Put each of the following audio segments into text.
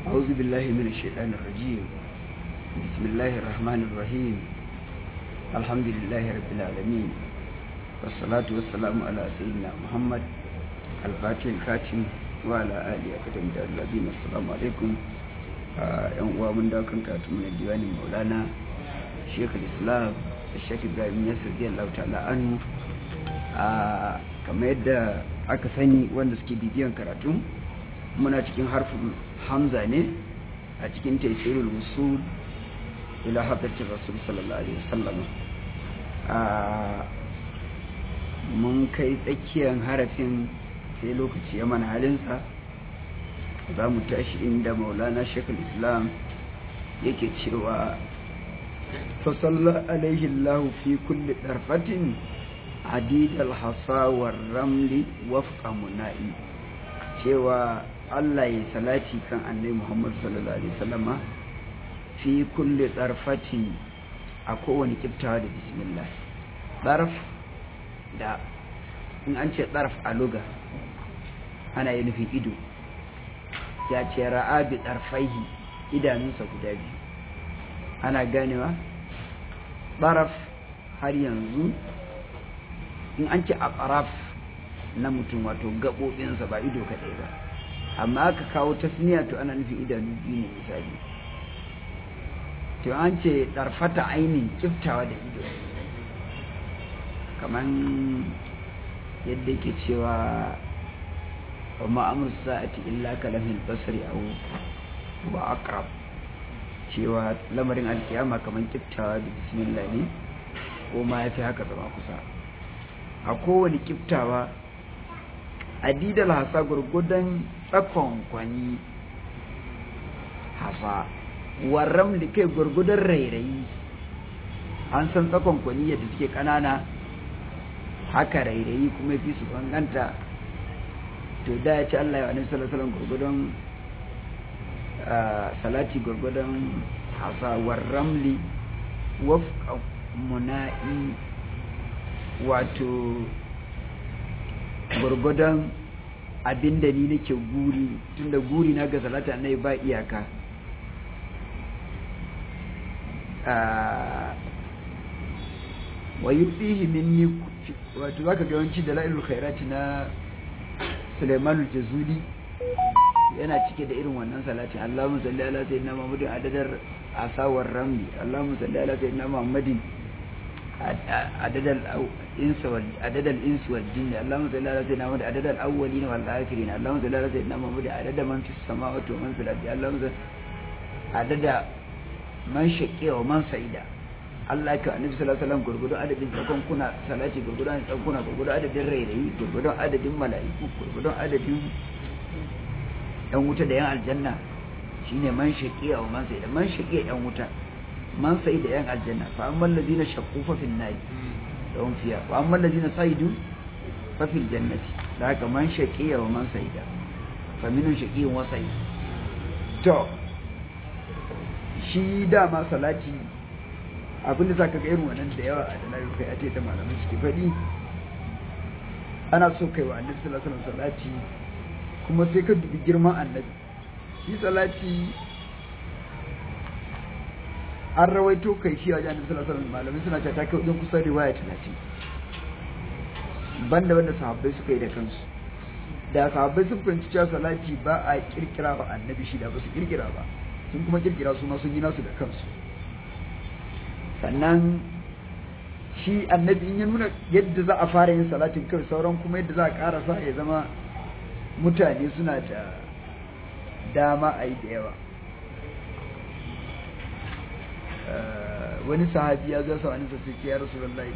أعوذ بالله من الشيطان الرجيم بسم الله الرحمن الرحيم الحمد لله رب العالمين والصلاة والسلام على سيدنا محمد الفاتح الكاتم وعلى آله أكتم الذين السلام عليكم yan uwa mun dawo kan karatu mun diwanin maulana shekh islam shekh ibrahim yasir radiyallahu ta'ala anhu a kamar yadda aka sani wanda suke bibiyan karatu muna cikin harfin hamza ne a cikin taisirul usul ila hadarci rasul sallallahu alaihi wasallam a mun kai tsakiyar harafin sai lokaci ya mana halinsa za mu tashi inda maulana shekul islam yake cewa fasalla alaihi allahu fi kulli darfatin adid alhasa wa ramli wafqa muna'i cewa Allah ya salati kan annabi Muhammad sallallahu alaihi wasallama fi kulli darfatin a kowane kiftawa da bismillah darf da in an ce darf a luga ana yi nufin ido ya ce ra'a bi ɗarfaihi idanunsa guda biyu ana ganewa ɓaraf har yanzu in an ce a ɓaraf na mutum wato gaɓoɓinsa ba ido kaɗai ba amma aka kawo tasniya to ana nufin idanu biyu ne misali to an ce ɗarfata ainihin kiftawa da ido kamar yadda ke cewa وما أمر الساعة إلا كلمه البصر أو وأقرب cewa lamarin alkiyama kamar kiftawa da bismillah ne ko ma ya fi haka zama kusa a kowane kiftawa adidal hasa gurgudan tsakon kwani hasa warram da kai gurgudan rairayi an san tsakon kwani yadda suke kanana haka rairayi kuma fi su banganta to da ya ci Allah ya wa sallallahu alaihi gurgudun salati gurgudun hasawar ramli wafqa muna'i wato gurgudun abinda ni nake guri tunda guri na ga salati annai ba iyaka wa yufihi minni wato zaka ga yawanci dalailul khairati na Sulaiman Jazuli yana cike da irin wannan salatin Allahumma salli ala sayyidina Muhammadin adadar asawar ramli Allahumma salli ala sayyidina Muhammadin adadal insa wal adadal ins wal jinn Allahumma salli ala sayyidina Muhammadin adadal awwalin wal akhirin Allahumma salli ala sayyidina Muhammadin adada man fis samawati wa man fil ardi Allahumma salli adada man shaqiya wa man sa'ida Allah ka annabi sallallahu alaihi wasallam gurgudun adadin tsakon kuna salati gurgudun tsakon kuna gurgudun adadin rairayi gurgudun adadin mala'iku gurgudun adadin yan wuta da yan aljanna shine man shaqiya wa man sa'ida man shaqiya yan wuta man sa'ida yan aljanna fa ammal ladina shaqqu fa fil nar lahum fiha wa ammal ladina sa'idu fa fil jannati da haka man shaqiya wa man sa'ida fa minun shaqiyun wa sa'id to shi dama salati abinda za ka ga irin wannan da yawa a dalalar kai ake ta malamai suke faɗi ana so kai wa annabi sallallahu alaihi wasallam salati kuma sai ka dubi girman annabi shi salati an rawaito kai shi a annabi sallallahu alaihi wasallam malamai suna cewa ta kai wajen kusan riwaya 30 banda wanda sahabbai suka yi da kansu da sahabbai sun fahimci cewa salati ba a kirkira wa annabi shi da ba su kirkira ba sun kuma kirkira su ma sun yi nasu da kansu sannan shi annabi in ya nuna yadda za a fara yin salatin kai sauran kuma yadda za a karasa ya zama mutane suna da dama a yi da yawa wani sahabi ya zo sa wani sassi ce ya rasu lallai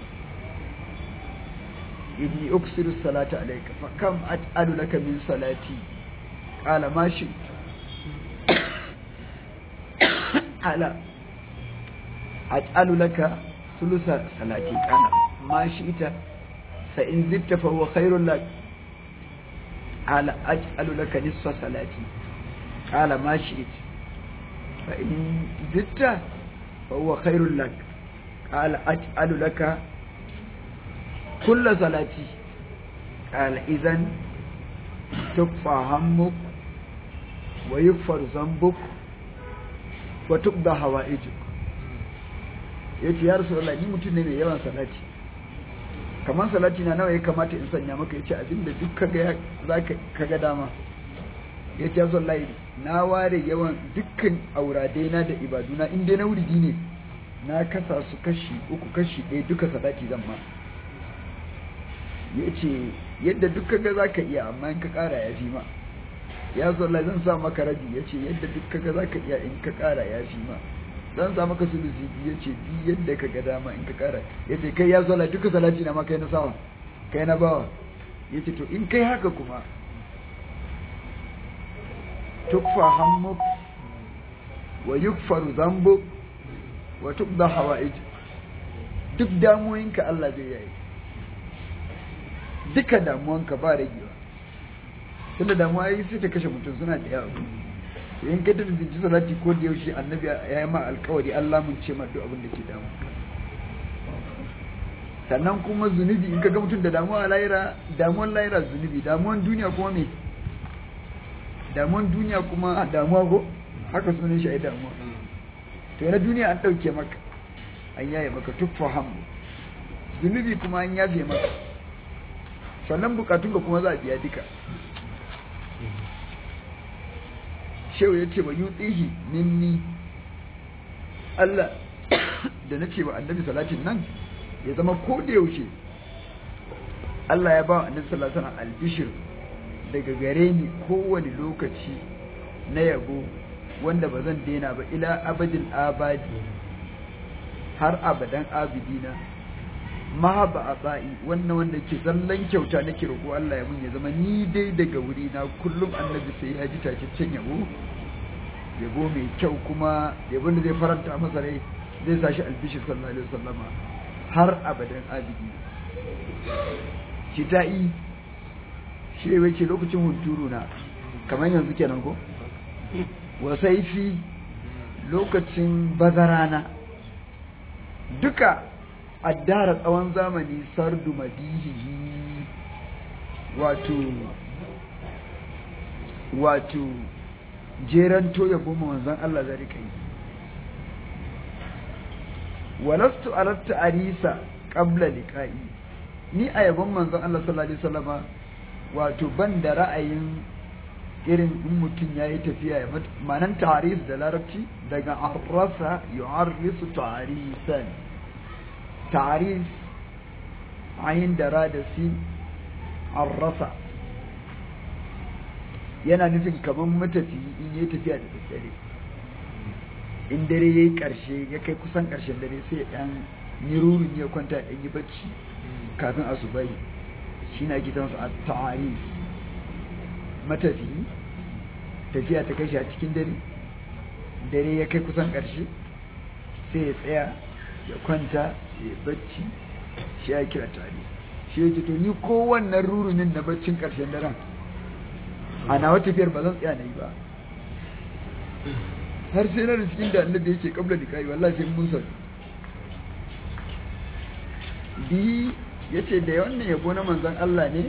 inni uksiru salata alaika fa kam at'alu laka min salati qala ma shi ala أجعل لك ثلث صلاتي قال ما شئت فإن زدت فهو خير لك قال أجعل لك نصف صلاتي قال ما شئت فإن زدت فهو خير لك قال أجعل لك كل صلاتي قال إذن تكفى همك wa yughfaru dhanbuk wa tuqda hawaijuk yace ya rasulullah ni mutum ne mai yawan salati kamar salati na nawa ya kamata in sanya maka yace abinda duk kaga zaka kaga dama yace ya rasulullah na ware yawan dukkan auradai na da ibaduna in dai na wuridi ne na kasa su kashi uku kashi ɗaya duka salati zan ma yace yadda duk kaga zaka iya amma in ka ƙara ya fi ma ya rasulullah zan sa maka rabi yace yadda duk kaga zaka iya in ka ƙara ya fi ma dan sa maka sulusi biyu yace bi yadda ka ga dama in ka kara yace kai ya zala duka salati na ma kai na sawa kai na bawa yace to in kai haka kuma tukfa hammuk wa yukfaru dhanbuk wa tuqda hawaij duk damuwoyinka Allah zai yayi duka damuwanka ba ragewa tunda damuwa yi sai ta kashe mutum suna da yawa in ka tafi ji salati ko da yaushe annabi ya yi ma alkawari Allah mun ce ma duk abin da ke damu sannan kuma zunubi in ka ga mutum da damuwa laira damuwan laira zunubi damuwan duniya kuma me damuwan duniya kuma damuwa ko haka sunan shi ai damuwa to na duniya an dauke maka an yaye maka tuffa hamu zunubi kuma an yafe maka sannan bukatun ka kuma za a biya duka shehu ya ce wa yutsihi minni Allah da na ce wa annabi salatin nan ya zama ko da yaushe Allah ya ba wa annabi sallallahu alaihi albishir daga gare ni kowane lokaci na yabo wanda ba zan daina ba ila abadin abadi har abadan abidina mahaba a ba'i wannan wanda ke zallan kyauta nake roƙo Allah ya mun ya zama ni dai daga wuri na kullum annabi sai ya ji tacaccen yabo yabo mai kyau kuma yabo da zai faranta masa rai zai sa shi albishi sallallahu alaihi wasallama har abadan abidi shi ta'i shi ne wai ce lokacin hunturu na kamar yanzu kenan ko wasaifi lokacin bazarana duka addara tsawon zamani sardu madihihi wato wato jeran toya goma manzon Allah zai kai walastu alatta arisa qabla liqa'i ni a yabon manzon Allah sallallahu alaihi wasallama wato ban da ra'ayin irin in mutum yayi tafiya ya manan ta'aris da larabci daga arrasa yu'arrisu ta'arisan ta'arif ayin da ra da si arrasa yana nufin kaman matafi in yi tafiya da daddare in dare ya yi ƙarshe ya kai kusan ƙarshen dare sai ya ɗan nirurin ya kwanta ya yi bacci kafin asubai shi na gidansu a ta'arif matafi tafiya ta kai shi a cikin dare dare ya kai kusan ƙarshe sai ya tsaya ya kwanta ya bacci shi ya kira tare shi ya ce to ni kowannan rurunin na baccin ƙarshen daren a nawa tafiyar ba zan tsaya na yi ba har sai na cikin da annabi yake kabla da kai wallahi sai mun sani bihi yace da wannan yabo na manzon Allah ne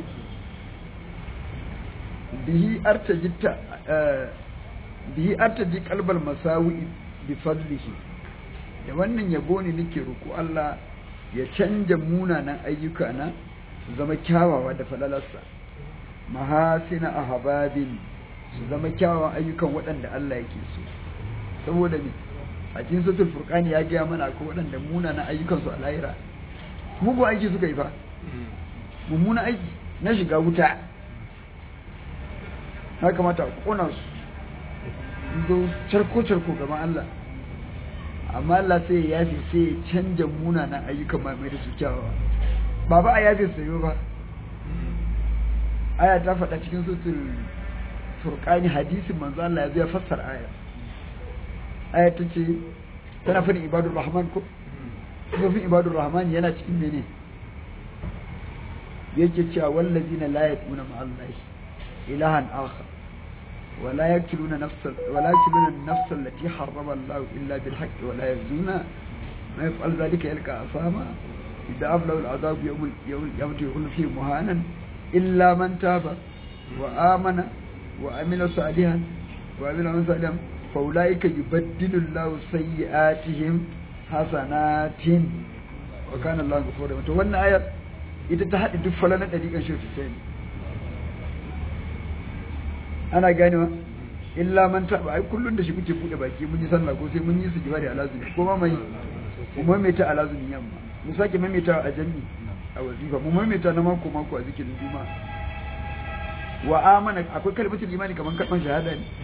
bihi artajitta bihi artaji qalbal masawi bi fadlihi da wannan yabo ne nake roƙo Allah ya canja munanan ayyuka na su zama kyawawa da falalarsa mahasina ahbabin su zama kyawawan ayyukan waɗanda Allah yake so saboda me a cikin suratul furqani ya ga mana ko waɗanda munanan ayyukan su a lahira mugu aiki suka yi fa mummuna aiki na shiga wuta na kamata a kona su zo charko charko gaban Allah amma Allah sai ya yafe sai ya canja munanan ayyukan mai da su kyawawa ba ba a yafe sayo ba aya ta faɗa cikin sutul furqani hadisin manzo Allah ya zo ya fassara aya aya ta ce tana fadin ibadur rahman ko sufin ibadur rahman yana cikin mene yake cewa wallazina la yaquna ma Allah ilahan akhar ولا يقتلون نفس ولا يقتلون النفس التي حرم الله الا بالحق ولا يزنون ما يفعل ذلك يلقى اثاما اذا له العذاب يوم يوم يكون فيه مهانا الا من تاب وامن وعمل صالحا wa amila man salihan fa ulaika yubaddilu Allahu sayyi'atihim hasanatin wa kana Allahu ghafurur to wannan ayar ita ta haɗe duk falalan ɗariƙan shi ta ana ganewa illa man taɓa ai kullum da shi kuke buɗe baki mun yi sallah ko sai mun yi su jibari a lazumi ko ma mai mu maimaita a lazumin yamma mu sake maimaita a jami a wazifa mu maimaita na mako mako a zikirin juma wa amana akwai kalmatul imani kaman kalman shahada ne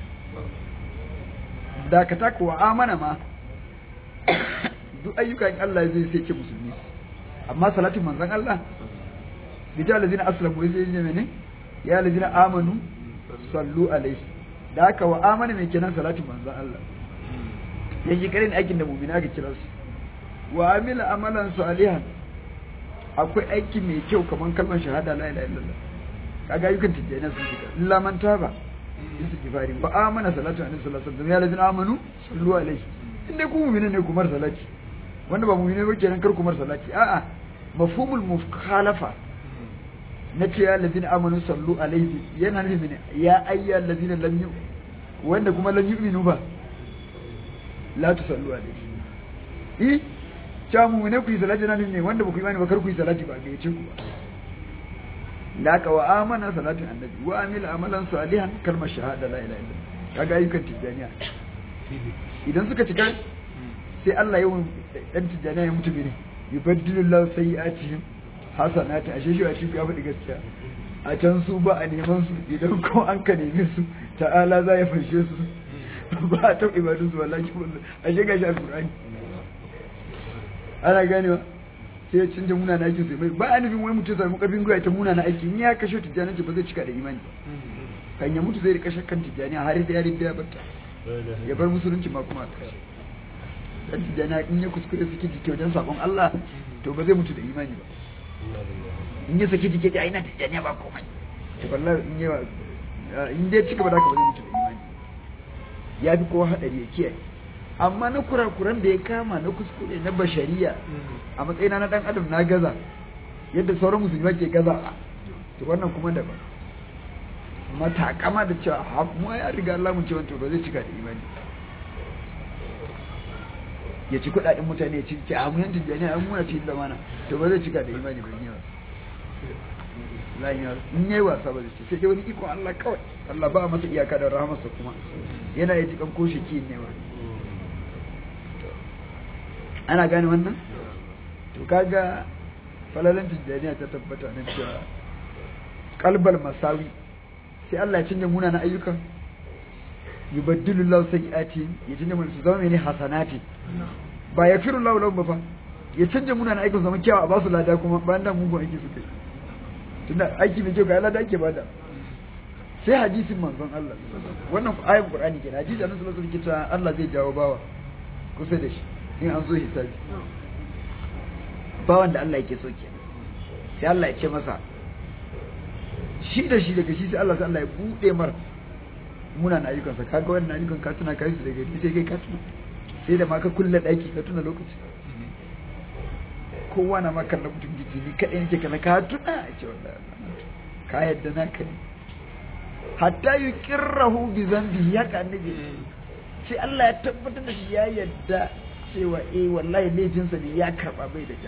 da ka taka wa amana ma duk ayyukan Allah zai sai ce musulmi amma salatin manzon Allah bijal ladina aslamu sai ne mene ya ladina amanu sallu alaihi da haka wa amana mai kenan salatin manzon Allah yake karin aikin da mu'mina ga kira su wa amila amalan salihan akwai aiki mai kyau kaman kalmar shahada la ilaha illallah kaga ayyukan tijjaniya sun shiga illa man taba istighfari wa amana salatu alaihi sallallahu alaihi wasallam ya ladina amanu sallu alaihi inda ku mu'mina ne kumar salati wanda ba mu'mina ba kenan kar kumar salati a'a mafhumul mukhalafa na ce ya ladina amanu sallu alaihi yana nufin ya ayya ladina lam yu wanda kuma lam yu'minu ba la tusallu alaihi eh cha mu ne ku yi salati nan ne wanda ba ku yi bani ba kar ku yi salati ba ga yace ku ba laka wa amana salatin annabi wa amila amalan salihan kalmar shahada la ilaha illallah kaga ayyukan tijaniya idan suka cika sai Allah yawan dan tijaniya ya mutu ne yubaddilu Allah sayyi'atihim hasanati ashe shi a cikin ya faɗi gaskiya a can su ba a neman su idan ko an ka neme su ta'ala za ya farshe su ba a taɓa ibadun su wallahi wallahi ashe ga shi alqur'ani ana ganewa sai ya canja muna na aikin sai mai ba a nufin wani mutum samu karfin gwiwa ta muna na aiki in ya kashe tijjani ba zai cika da imani kan ya mutu zai rika shakkan tijjani har da yarin da ya bata ya bar musulunci ma kuma a kashe dan tijjani in ya kuskure suke jike wajen sakon Allah to ba zai mutu da imani ba in ya saki jike da aina tijjani ba komai to wallahi in ya in dai cika ba da ka ba zai mutu da imani ya fi kowa hadari ya kiyaye amma na kurakuran da ya kama na kuskure na bashariya a matsayina na dan adam na gaza yadda sauran musulmi ke gaza to wannan kuma da ba amma takama da cewa mu ya riga Allah mun ce to ba zai cika da imani ya ci kudaden mutane ya ci ki a mun tijani an muna ci da mana to ba zai cika da imani ba ne lafiya in yayi wasa ba zai ci sai dai wani iko Allah kawai Allah ba masa iyaka da rahamarsa kuma yana yi jikan ko shi ne ba ana gane wannan to kaga falalan tijjaniya ta tabbata nan cewa kalbal masawi sai Allah ya canja muna na ayyukan yubaddilu Allah sayyiati ya canja mun su zama mene hasanati ba ya firu Allah lahum ba ya canja muna na ayyukan zama kyawa a basu lada kuma bayan da mugun aiki suka yi tunda aiki mai kyau ga lada ake bada sai hadisin manzon Allah wannan ayin Qur'ani kenan hadisi annabi sallallahu alaihi wasallam Allah zai jawo bawa kusa da shi in an zo hisabi ba wanda Allah yake so ke sai Allah ya ce masa shi da shi daga shi sai Allah sai Allah ya bude mar muna na ayyukansa kaga wannan ayyukan ka tuna kai su daga ni sai kai ka tuna sai da ma ka kulle daki ka tuna lokaci kowa na maka na mutum jiji ni kadai nake kana ka tuna a ce wallahi ka yadda na ka ne hatta yuqirrahu bi dhanbi ya ka annabi sai Allah ya tabbatar da shi ya yadda cewa eh wallahi laifinsa ne ya karba bai da ja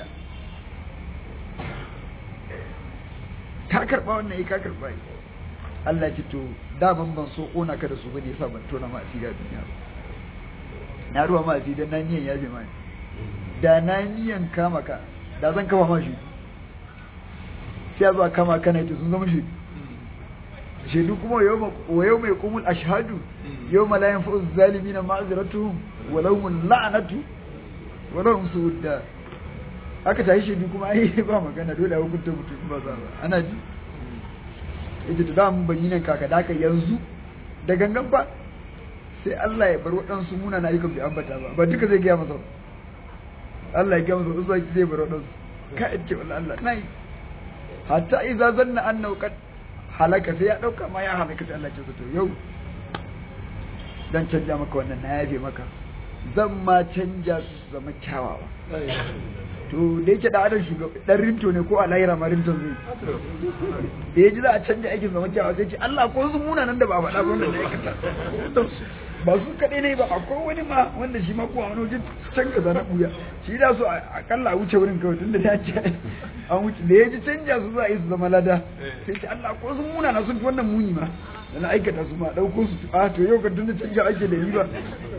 ka karba wannan ka karba Allah ce to daman ban so kona ka da su bane yasa ban tona ma asiri a duniya ba na ruwa ma asiri dan na niyan ya bi mani da na niyan kama ka da zan kama ma shi sai zuwa kama kana ita sun zama shi shaidu kuma wa yau mai kumul ashhadu yau malayan fa'uz zalimina ma'aziratuhum walau la'anatu walau su'udda aka tashi shaidu kuma ai ba magana dole a hukunta mutum ba za ba ana ji ita da damun ban yi nan kaka da yanzu da gangan ba sai Allah ya bar waɗansu muna na ayyukan bai ambata ba ba duka zai gaya masa Allah ya gaya masa wasu zai bar waɗansu ka ce wala Allah na yi hatta idza zanna annahu qad halaka sai ya dauka ma ya halaka sai Allah ya ce to yau dan canja maka wannan na yafe maka zan ma canja su zama kyawawa to da yake da adam shugaba dan rinto ne ko a lahira ma rinto zai da ya ji za a canja aikin zaman kyawa sai ce Allah ko su muna nan da ba a faɗa ba wanda na aikata ba su kaɗai ne ba akwai wani ma wanda shi ma ko a wani wajen can ka zana ɓuya shi da su akalla a wuce wurin kawai tun da ya ce an wuce da ya ji canja su za a yi su zama lada sai ce Allah ko su muna na sun fi wannan muni ma da na aikata su ma ɗauko su a to yau ka tun da canja ake da yi ba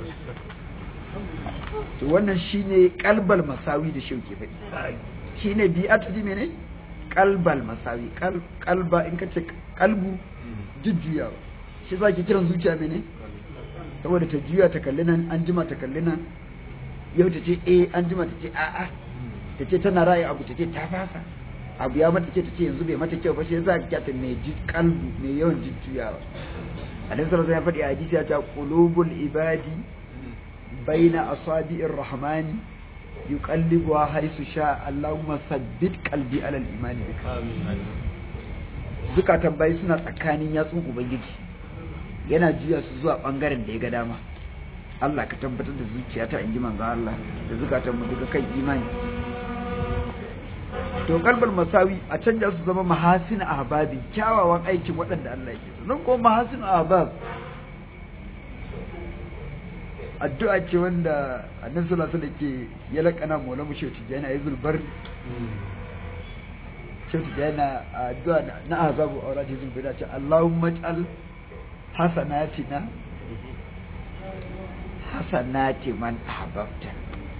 to wannan shine kalbal masawi da shauke faɗi shine bi'atu di mene kalbal masawi kalba in kace kalbu jujjuyawa shi za ki kiran zuciya mene saboda ta juya ta kalli nan an jima ta kalli nan yau ta ce eh an jima ta ce a'a ta ce tana ra'ayi abu ta ce ta fasa abu ya mata ce ta ce yanzu bai mata kyau ba shi yasa ka kyata mai ji kalbu mai yawan jujjuyawa alaihi sallallahu ya faɗi a hadisi ya ta qulubul ibadi بين أصابع الرحمن يقلبها حيث شاء اللهم ثبت قلبي على الإيمان بك zukatan bai suna tsakanin yatsun ubangiji yana juya su zuwa bangaren da ya ga dama Allah ka tabbatar da zuciyata in ji manzo Allah da zukatan mu duka kan imani to kalbal masawi a canja su zama mahasin ahbabi kyawawan aikin waɗanda Allah yake so nan ko mahasin ahbab addu'a ce wanda annabi sallallahu alaihi wasallam ke ya lakana mola mu shehu tijani ayi zulbar shehu tijani addu'a na azabu aurati zulbar da ce Allahumma ij'al hasanatina hasanati man ahbabta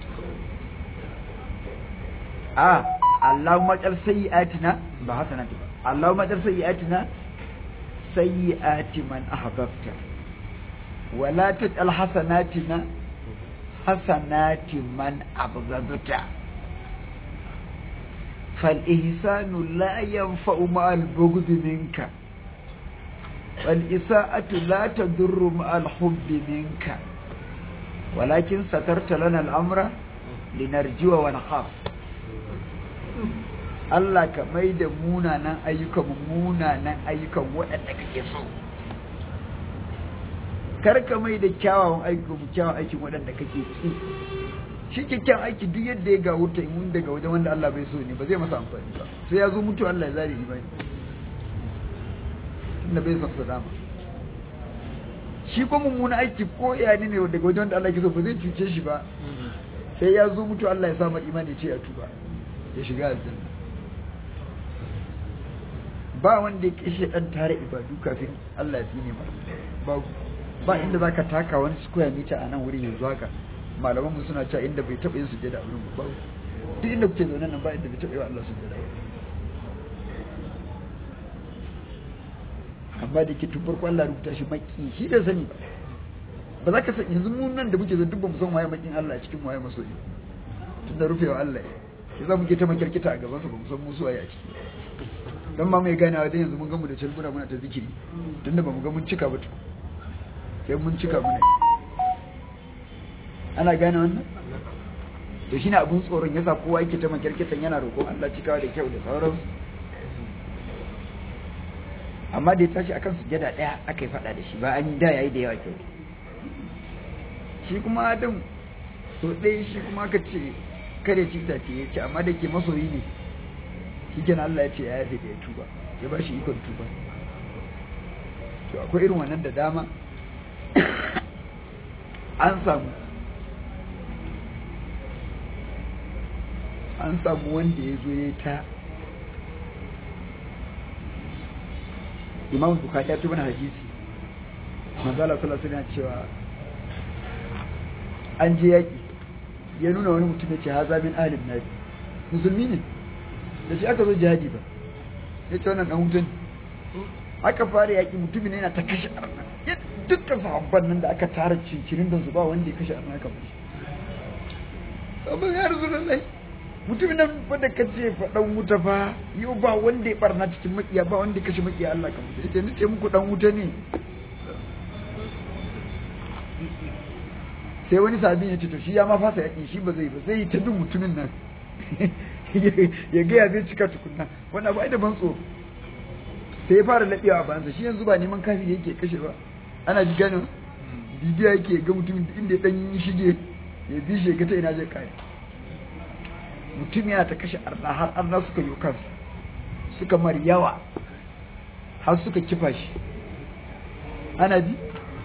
a Allahumma ij'al sayyi'atina ba hasanati ba Allahumma ij'al sayyi'atina sayyi'ati man ahbabta ولا تجعل حسناتنا حسنات من أبغضت فالإحسان لا ينفع مع البغض منك والإساءة لا تضر مع الحب منك ولكن سترت لنا الأمر لنرجو ونخاف Allah ka mai da munanan ayyukan munanan ayyukan waɗanda kake so kar ka mai da kyawawan aiki mu kyawawan aikin waɗanda kake ki shi kyakkyawan aiki duk yadda ya ga wuta in daga wajen wanda Allah bai so ne ba zai masa amfani ba sai ya zo mutu Allah ya zare imani tunda bai son dama shi ko mummuna aiki ko ya ne daga wajen wanda Allah ke so ba zai cuce shi ba sai ya zo mutu Allah ya sa mar imani ce ya tuba ya shiga aljanna ba wanda ya kashe dan tare ibadu kafin Allah ya tsine masa babu ba inda zaka taka wani square meter a nan wurin yanzu haka malaman mu suna cewa inda bai taɓa yin sujjada a wurin ba duk inda kuke zaune nan ba inda bai taɓa yi wa Allah sujjada amma da ke tun farko Allah rubuta shi maki shi da sani ba ba za ka san yanzu mun nan da muke zan duk ba mu san waye makin Allah a cikin waye masoyi tun da rufewa Allah ya za mu ke ta makirkita a gabansa ba mu san musu waye a ciki dan ma mai ganawa dan yanzu mun ga mu da calbura muna ta zikiri tunda ba mu ga mun cika ba to sai mun cika muna ana gane wannan to shine abun tsoron yasa kowa yake ta makirkitan yana roƙon Allah cikawa da kyau da sauransu amma da ya tashi akan sujada daya aka yi fada da shi ba an yi da yayi da yawa kyau shi kuma adam so ɗaya shi kuma aka ce kare ci ta ce ya ce amma da ke masoyi ne shi kenan Allah ya ce ya yafe da ya tuba ya ba shi ikon tuba to akwai irin wannan da dama an samu an samu wanda ya zo ya ta imam bukari ya tuba na hadisi manzala sallallahu alaihi cewa an je yaki ya nuna wani mutum ya ce haza min ahlin nabi musulmi ne da shi aka zo jihadi ba ya ce wannan dan hutun aka fara yaki mutumin yana ta kashe arna dukkan sahabban nan da aka tara cincirin don su ba wanda ya kashe arna kamar shi sabon ya rasu lallai mutumin nan wanda ka ce faɗan wuta fa yau ba wanda ya barna cikin makiya ba wanda ya kashe makiya Allah kamar shi ce nace muku dan wuta ne sai wani sabi ya ce to shi ya ma fasa yakin shi ba zai ba zai ta bin mutumin nan ya ga ya zai cika tukunna wannan ba da ban tsoro sai ya fara laɓewa a bansa shi yanzu ba neman kafi yake kashe ba ana ji ganin bibiya yake ga mutumin inda ya dan shige ya bi shi ga ta ina zai kare mutum yana ta kashe arna har arna suka yi kansa suka mar yawa har suka kifa shi ana ji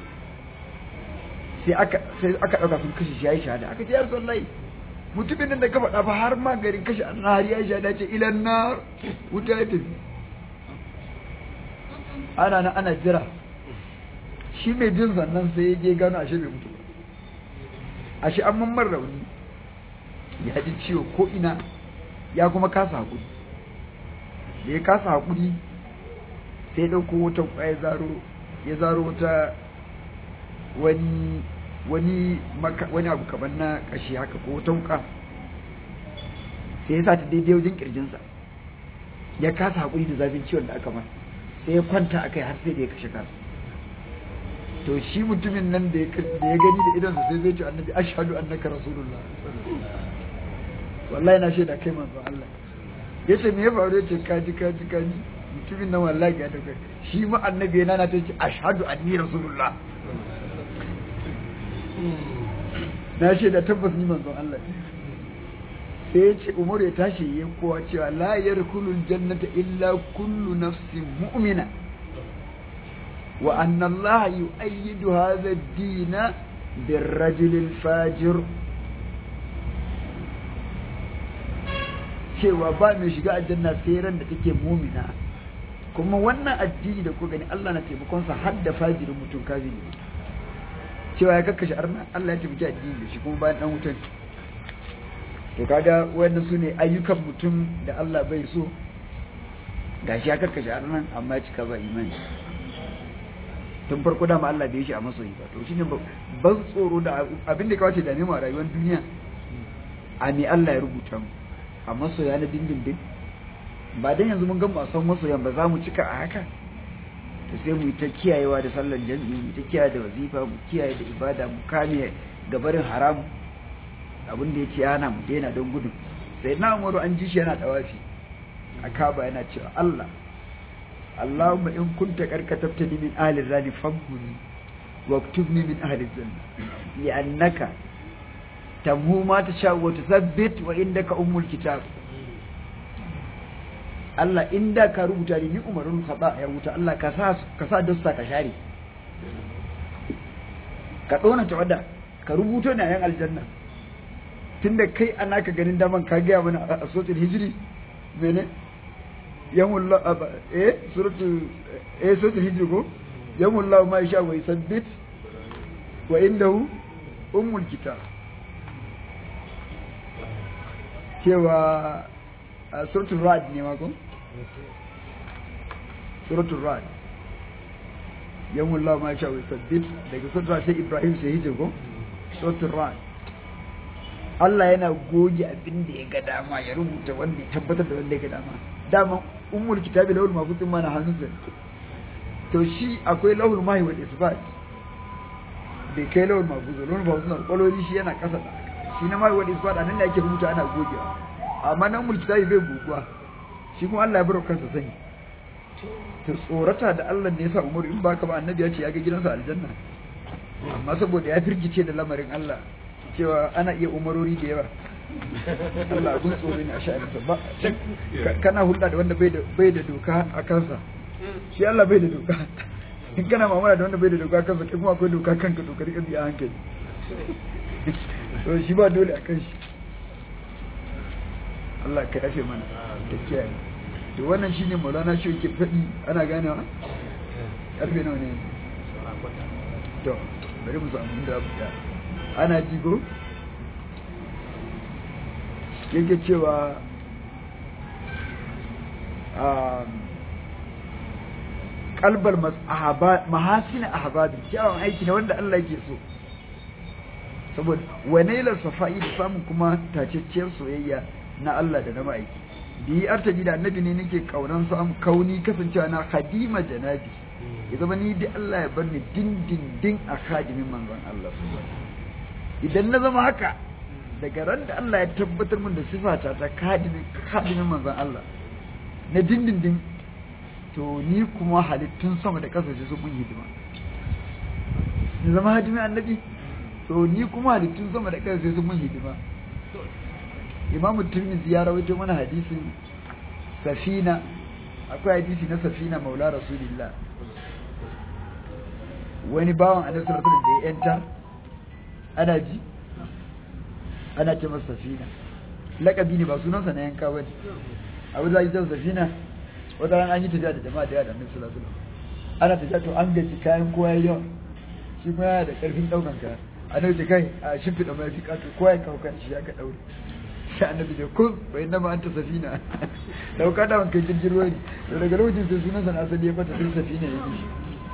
sai aka sai aka dauka sun kashe shi yayi shahada aka ce ya rasulullahi mutumin nan da ka faɗa fa har ma garin kashe arna har yayi shahada ce ilan nar wuta ya tafi ana nan ana jira shi mai jin sannan sai ya je gano ashe bai mutu ba ashe an mammar rauni ya ji ciwo ko ina ya kuma kasa haƙuri da ya kasa haƙuri sai ɗauko wata ƙwaya zaro ya zaro wata wani wani maka wani abu kamar na ƙashi haka ko wata wuƙa sai ya sa ta daidai wajen ƙirjinsa ya kasa haƙuri da zafin ciwon da aka masa sai ya kwanta a kai har sai da ya kashe kansa to shi mutumin nan da ya gani da idonsa sai zai ce annabi ashhadu annaka rasulullah wallahi na shaida kai manzo Allah yace me ya faru yace kaji kaji kaji mutumin nan wallahi ga daga shi ma annabi yana na tace ashhadu anni rasulullah na shaida tabbas ni manzo Allah sai yace Umar ya tashi ya kowa cewa la yarkulul jannata illa kullu nafsin mu'mina wa anna Allah yu'ayyidu hadha ad-din بالرجل الفاجر cewa ba mai shiga aljanna sai ran da take mumina kuma wannan addini da ku gani Allah na taimakon sa har da fajirin mutum kafiri cewa ya kakkashe arna Allah ya taimaki addini da shi kuma bayan dan wutan to kaga wannan sune ayyukan mutum da Allah bai so gashi ya kakkashe arna amma cika ba imani tun farko dama Allah bai shi a masoyi ba to shine ban tsoro da abin da kawace da mu a rayuwar duniya a me Allah ya rubuta mu a masoya na dindindin ba dan yanzu mun ga mu san masoyan ba za mu cika a haka to sai mu yi ta kiyayewa da sallar jami'i mu ta kiyaye da wazifa mu kiyaye da ibada mu kame gabarin haram abin da yake yana mu daina don gudun sai na umaru an ji shi yana tawafi a kaba yana cewa Allah Allahumma in kunta karkatabtani min ahli zani famhuni واكتبني من أهل الجنة لأنك تمهو ما تشاء وتثبت وإنك أم الكتاب Allah inda ka rubuta ni umarun khata ya rubuta Allah ka sa ka sa dasta ka share ka dona tawada ka rubuta ni ayan aljanna tunda kai ana ka ganin daman ka ga mana a suratul hijri mene yamullah eh suratul eh suratul hijri ko yamullah ma yasha wa yusabbit wa indahu ummul kitab cewa a suratul rad ne ma ko suratul rad yamullah ma yasha wa yusabbit daga suratul sai ibrahim sai hijir ko suratul rad Allah yana goge abin da ya ga dama ya rubuta wanda ya tabbatar da wanda ya ga dama dama ummul kitabi lawul mahfuz ma na hannunsa to shi akwai lahul mahi wal isbat bai kai lahul mahfuz lahul mahfuz na kwaloli shi yana kasa da shi na mahi wal isbat anan ne ake rubuta ana gogewa amma nan ummul kitabi bai goguwa shi kuma Allah ya bar kansa sani to tsorata da Allah ne yasa Umar in baka ba annabi ya ce ya ga gidansa aljanna amma saboda ya firgice da lamarin Allah cewa ana iya umarori da yawa Allah abun tsoro ne a sha'aninsa ba kana hulɗa da wanda bai da doka a kansa shi Allah bai da doka in kana mamara da wanda bai da doka kansa kai kuma akwai doka kanka dokar kan biya hankali to shi ba dole a kan shi Allah ka yafe mana da kiyaye to wannan shine Maulana shi yake faɗi ana ganewa karfe nawa ne to bari mu samu da ana jigo yake cewa kalbar mahasina ahbabin kyawun aiki ne wanda Allah yake so saboda wanailar safa'i da samun kuma tacacciyar soyayya na Allah da na ma'aiki bi artaji da annabi ne nake kaunan samu kauni kasancewa na khadima janabi ya zama ni da Allah ya bar ni dindindin a khadimin manzon Allah idan na zama haka daga ran da Allah ya tabbatar min da sifata ta khadimin khadimin manzon Allah na dindindin to ni kuma halittun sama da ƙasa su mun hidima ni zama hadimin annabi to ni kuma halittun sama da ƙasa su mun hidima imamu tirmidhi ya rawaito mana hadisin safina akwai hadisi na safina maula rasulillah wani bawan annabi sallallahu alaihi wasallam da ya yanta ana ji ana ce masa safina lakabi ne ba sunansa na yanka bane abu da ita safina wata ran an yi tafiya da jama'a da yawa da annabi sallallahu alaihi wasallam ana tafiya to an gaji kayan kowa ya yawa shi ma yana da karfin daukan kaya annabi ce kai a shimfiɗa mai fi kato kowa ya kawo kan shi aka daure sai annabi ce kun wa inna ma anta safina dauka da wanka jirgin ruwa ne to daga lokacin sai sunansa na asali ya bata sai safina ya yi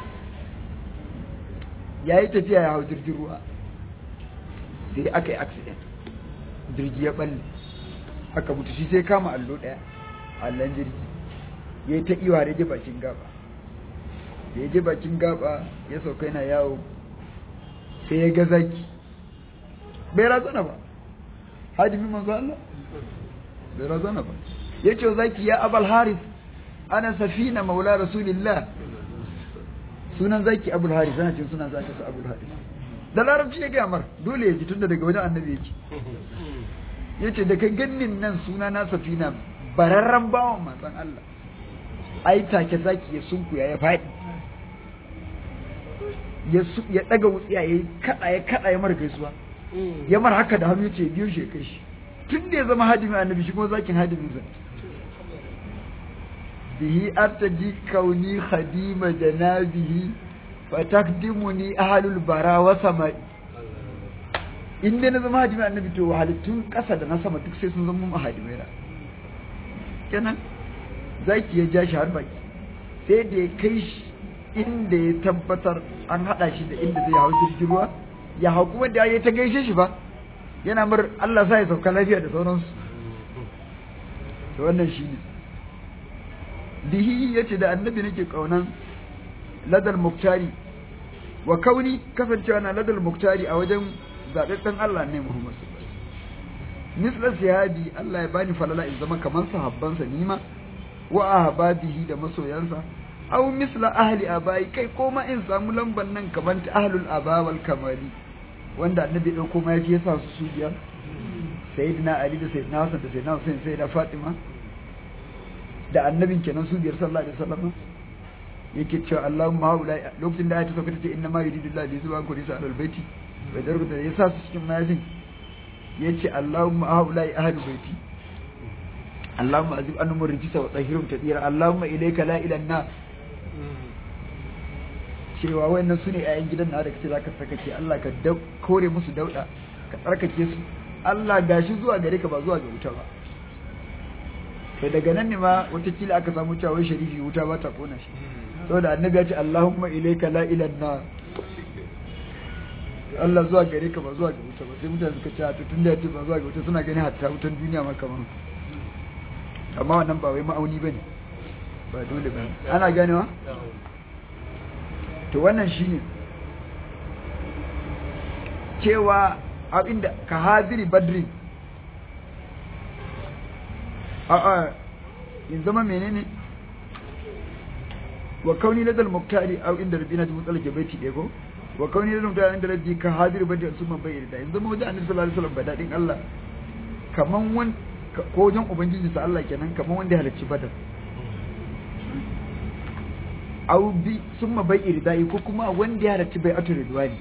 ya yi tafiya ya hau jirgin ruwa sai aka yi accident jirgi ya balle aka mutu shi sai kama allo daya allon jirgi ya yi ta iwa da je bakin gaba da ya je bakin gaba ya sauka yana yawo sai ya ga zaki bai razana ba hajjimin manzo Allah bai razana ba ya ce zaki ya abal haris ana safina maula rasulillah sunan zaki abul haris ana cin sunan zaki su abul haris da larabci ya gaya mar dole ya ji tunda daga wajen annabi yake ya ce daga gannin nan suna na safina bararren bawan matsan Allah ai take zaki ya sunkuya ya faɗi ya ɗaga wutsiya ya kaɗa ya kaɗa ya mara gaisuwa ya mara haka da hannu ce biyu shi kai shi tun da ya zama hadimin annabi shi kuma zakin hadimin sa bihi artaji kauni khadima janabihi fa takdimuni ahlul bara wa samai in dai na zama hadimin annabi to halittun ƙasa da na sama duk sai sun zama hadimai na kenan zaki ya ja shi har baki sai da ya kai shi inda ya tabbatar an haɗa shi da inda zai hau jirgin ruwa ya hau kuma da ya ta gaishe shi ba yana mar Allah sa ya sauka lafiya da sauransu to wannan shi ne bihi ya ce da annabi nake kaunan ladal muktari wa kauni kasancewa na ladal muktari a wajen zaɓaɓɓen Allah ne Muhammad misla sihabi Allah ya bani falala in zama kamar sahabbansa nima wa ahbabihi da masoyansa aw misla ahli abai kai ko ma in samu lamban nan kamar ta ahlul aba wal kamali wanda annabi dauko ma yafi yasa su su biyar sayyidina ali da sayyidina hasan da sayyidina husain sayyida fatima da annabin kenan su biyar sallallahu alaihi wasallam yake cewa Allahumma haula lokacin da ayatu sauka tace inna ma yuridullahu li yuzhiba ankum risa al baiti bai da rubuta yasa su cikin mayafin yace Allahumma haula ahli baiti Allahumma azib annum rijisa wa tahhirum tadira Allahumma ilayka la ilaha cewa wayannan su ne ‘ya'yan gidan na da kace za ka tsarkake Allah ka kore musu dauɗa ka tsarkake su Allah gashi zuwa gare ka ba zuwa ga wuta ba to daga nan ne ma watakila aka samu cewa wai sharifi wuta ba ta kona shi saboda annabi ya ce Allahumma ilayka la ilaha Allah zuwa gare ka ba zuwa ga wuta ba sai mutane suka ce to tunda ya ce ba zuwa ga wuta suna gani hatta wutan duniya ma kamar amma wannan ba wai ma'auni bane ba dole ba ana ganewa to wannan shine cewa abinda ka hadiri badri a a in zama menene wa kauni ladal muktari aw inda rabbina ta mutsala ke baiti ɗaya ko wa kauni ladal muktari inda rabbi ka hadiri badri sun man bayyana in zama wajen annabi sallallahu alaihi wasallam badadin Allah kaman wan ko wajen ubangiji sa Allah kenan kaman wanda ya halarci badar au bi sun ma bai iridai ko kuma wanda ya halarci bai atu ridwani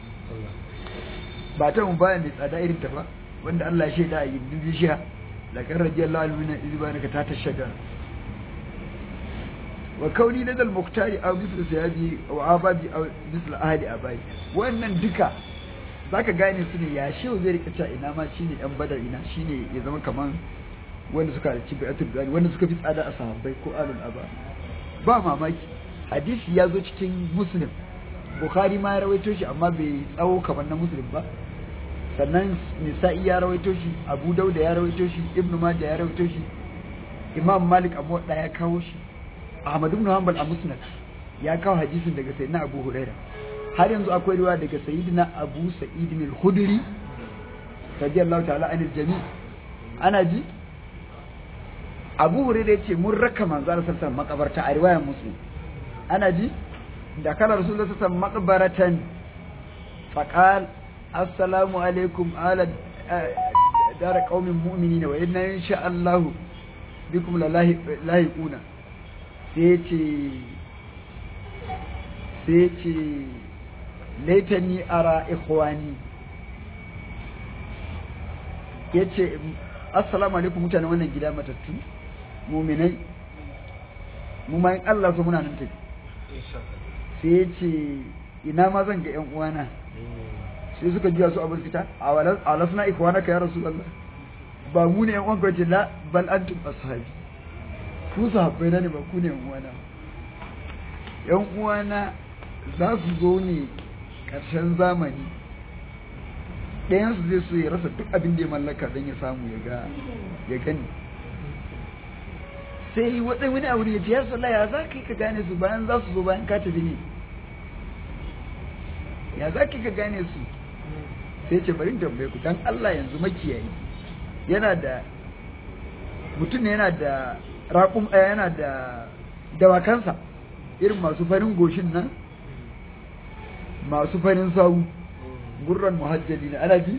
ba ta mu bayan mai tsada irin ta ba wanda Allah ya shaida a yin bishiya la kan radiyallahu anhu min izbanaka ta tashaga wa kauni ladal muktari aw misl sayabi aw ababi aw misl ahli abai wannan duka zaka gane su ne ya shehu zai rika cewa ina ma shine yan badar ina shine ya zama kaman wanda suka halarci bai atu ridwani wanda suka fi tsada a sahabbai ko alul aba ba mamaki hadisi ya zo cikin muslim bukhari ma ya rawaito shi amma bai tsawo kamar na muslim ba sannan nisa'i ya rawaito shi abu dauda ya rawaito shi ibnu majah ya rawaito shi imam malik abu da ya kawo shi ahmad ibn hanbal a musnad ya kawo hadisin daga sayyidina abu huraira har yanzu akwai riwaya daga sayyidina abu sa'id al-khudri radiyallahu ta'ala anil jami' ana ji abu huraira yace mun raka manzo sallallahu alaihi wasallam makabarta a riwayar muslim ana ji da kana rasulullah sallallahu alaihi wasallam maqbaratan faqal assalamu alaikum ala dara qaumin mu'minina wa inna insha Allah bikum la lahiquna sai ce sai ce laitani ara ikhwani yace assalamu alaikum mutane wannan gida matattu mu'minai mu ma in Allah so muna nan tafi sai ya ce ina ma zan ga yan uwana sai suka juya su abin fita a walasna ikwana ka ya rasu Allah ba mu ne yan uwan kwace la bal antum ashabi ku sahabbai na ne ba ku ne yan uwana yan uwana za su zo ne ƙarshen zamani ɗayansu zai so ya rasa duk abin da ya mallaka don ya samu ya ga ya gani sai waɗai wani abu ya ce ya sallah ya za ka yi ka gane su bayan za su zo bayan ka tafi ne ya za ka yi ka gane su sai ce bari tambaye ku dan Allah yanzu makiyayi yana da mutum ne yana da raƙum yana da dawakansa irin masu farin goshin nan masu farin sawu gurran muhajjali ne ana ji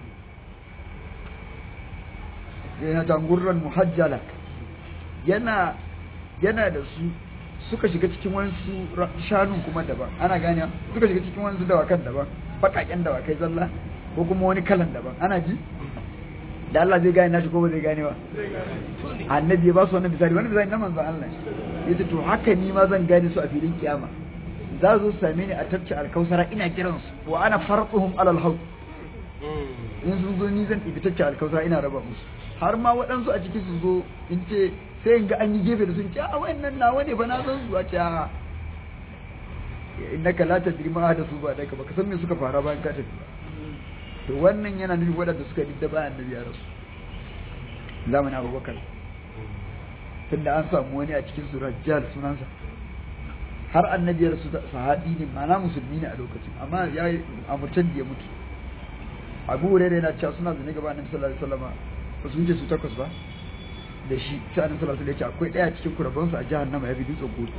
yana ta gurran muhajjala yana yana da su suka shiga cikin wasu shanun kuma daban ana gane suka shiga cikin wasu dawakan daban bakaken dawakai zalla ko kuma wani kalan daban ana ji da Allah zai gane nashi ko ba zai gane ba annabi ya ba su wannan misali wannan misali na manzon Allah yace to haka ni ma zan gane su a filin kiyama za su same ni a tafci alkausara ina kiran su wa ana farquhum alal haud in sun zo ni zan ɗibi tafci alkausara ina raba musu har ma waɗansu a ciki su zo in ce sai in ga an yi gefe da sun ce a wayannan nawa ne ba na san su a ce a innaka la tadri ma da su ba da ka baka san me suka fara bayan ka tafi ba to wannan yana nufin waɗanda suka didda bayan annabi ya rasu zamanin abubakar tunda an samu wani a cikin su rajjal sunansa har annabi ya rasu sahabi ne ma'ana musulmi ne a lokacin amma ya yi amurcan da ya mutu abu hurairah yana cewa suna zane gaba annabi sallallahu alaihi wasallam ba su wuce su takwas ba da shi sai annabi sallallahu alaihi wasallam ya ce akwai daya cikin kurabansu a jahannama ya bi dutsen gudu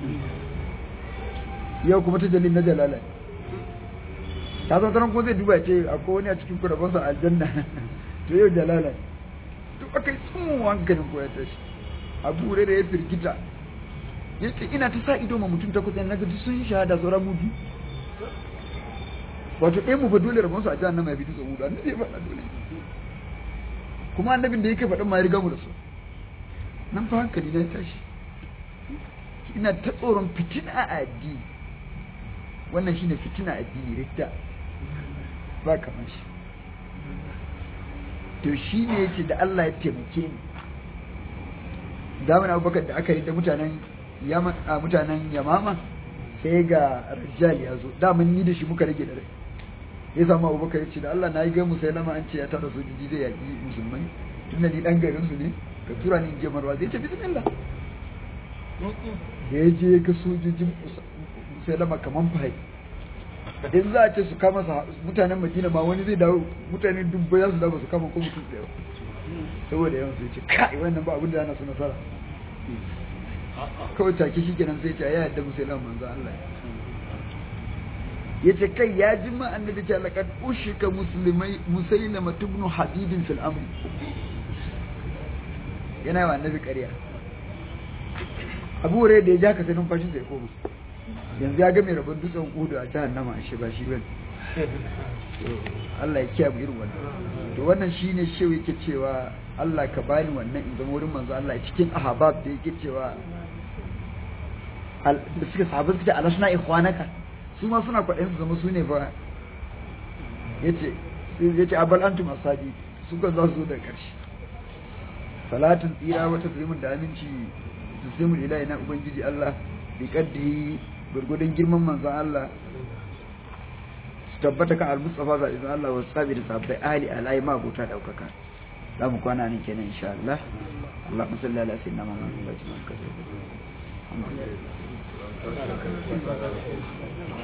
yau kuma ta jalil na jalala ta zo taron ko zai duba ce akwai wani a cikin kurabansa aljanna to yau jalala duk aka yi tsumin hankalin ko ya tashi abu da ya firgita ya ce ina ta sa ido ma mutum ta kusa na gaji sun shahada sauran mutu wato ɗaya mu fa dole rabon su a jihar nama ya bi dutsen hudu annabi ya faɗa dole kuma annabin da yake faɗin ma ya riga mu da su nan fa hankali na ya tashi ina ta tsoron fitina a addini wannan shine fitina a addini ridda ba kamar shi to shi ne yace da Allah ya taimake ni zamanin abubakar da aka yi da mutanen mutanen yamama sai ga rajjal ya zo daman ni da shi muka rage da rai ya samu abubakar ya ce da Allah na yi gaimu sai lama an ce ya tara sojoji zai yaƙi musulmai tun da ni ɗan garin su ne ka tura ni in je marwa zai ce bismillah da ya je ga sojojin sai lama kaman fahai in za a ce su kama mutanen madina ma wani zai dawo mutane dubbai za su dawo su kama ko mutum ɗaya saboda yawan sai ce kai wannan ba abin da ana su nasara kawai take shi kenan sai ce ya yadda musulman manzo Allah ya ce kai ya ji ma annabi ce laqad ushika muslimai musailama ibn habibin fil amri yana wa annabi ƙarya abu rai da ya ja ka sai numfashin sai koma yanzu ya ga mai rabon dutsen kudu a jahannama a shi ba shi bane Allah ya kiyaye irin wannan to wannan shine shehu yake cewa Allah ka bani wannan in zama wurin manzo Allah cikin ahabab da yake cewa da suka sabu suka ce alasna ikhwanaka su ma suna kwaɗayin su zama su ne fa yace yace abal antum asabi su kan za su zo daga ƙarshe salatin tsira wata taslimin da aminci taslimul ilahi na ubangiji Allah bi kaddi gurgudun girman manzon Allah su tabbata kan al-mustafa za izan Allah wa sabi da sabbai ahli alai ma gota daukaka za mu kwana nan kenan insha Allah Allahumma salli ala sayyidina Muhammad wa sallam